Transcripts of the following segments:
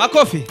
Makofi.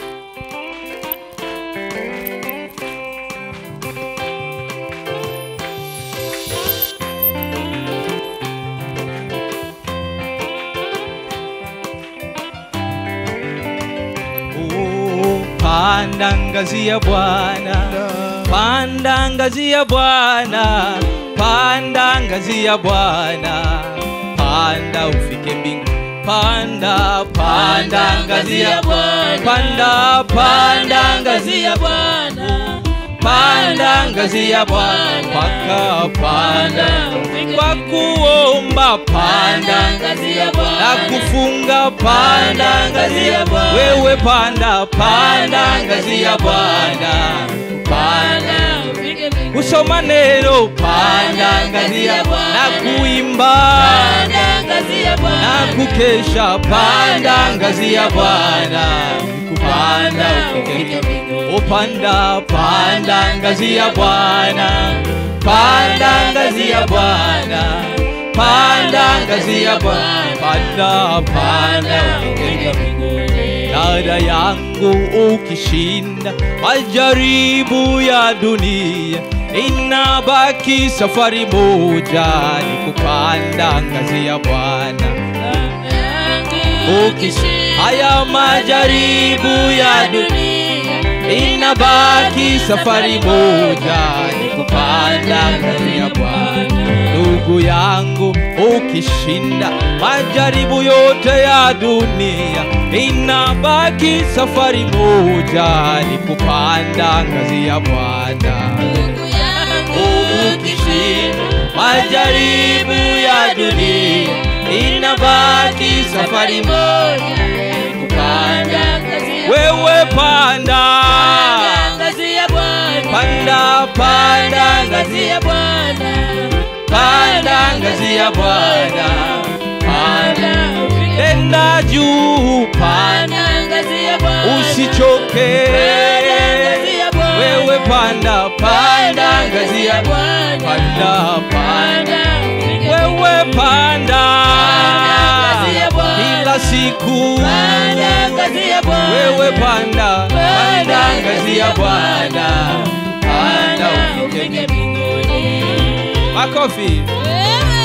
Oh, Panda ngazi ya Bwana, panda ngazi ya Bwana, panda ngazi ya Bwana, panda ufike mbingu. Panda, panda ngazi ya Bwana, panda, panda ngazi ya Bwana, panda ngazi ya Bwana, paka panda kwa kuomba, panda ngazi ya na Bwana kufunga, panda ngazi ya Bwana, wewe panda, panda ngazi ya Bwana, panda ufike mbinguni kusoma neno, panda ngazi ya Bwana, na kuimba panda ngazi ya na Bwana kukesha, panda ngazi ya Bwana, kupanda ufike mbinguni upanda panda ngazi ya Bwana, panda ngazi ya Bwana, panda ngazi ya Bwana, panda panda ufike mbinguni dada yangu, ukishinda majaribu ya dunia, inabaki safari moja, ni kupanda ngazi ya Bwana. ukishinda Haya majaribu ya dunia inabaki safari moja, ni kupanda ngazi ya Bwana. Ndugu yangu, ukishinda majaribu yote ya dunia, inabaki safari moja, ni kupanda ngazi ya Bwana. ndugu yangu Ukishinda majaribu ya dunia, inabaki safari moja, ni kupanda ngazi ya wewe panda Panda ngazi ya Bwana panda panda ngazi ngazi ya Bwana panda ngazi ya Bwana panda panda ufike tenda juu panda panda ngazi ya Bwana usichoke Panda ngazi ya Bwana wewe panda panda ngazi ya Bwana panda panda panda ufike wewe panda ngazi ya Bwana. kila siku panda ngazi ya Bwana wewe panda panda ngazi ya Bwana panda panda ufike ufike mbinguni makofi wewe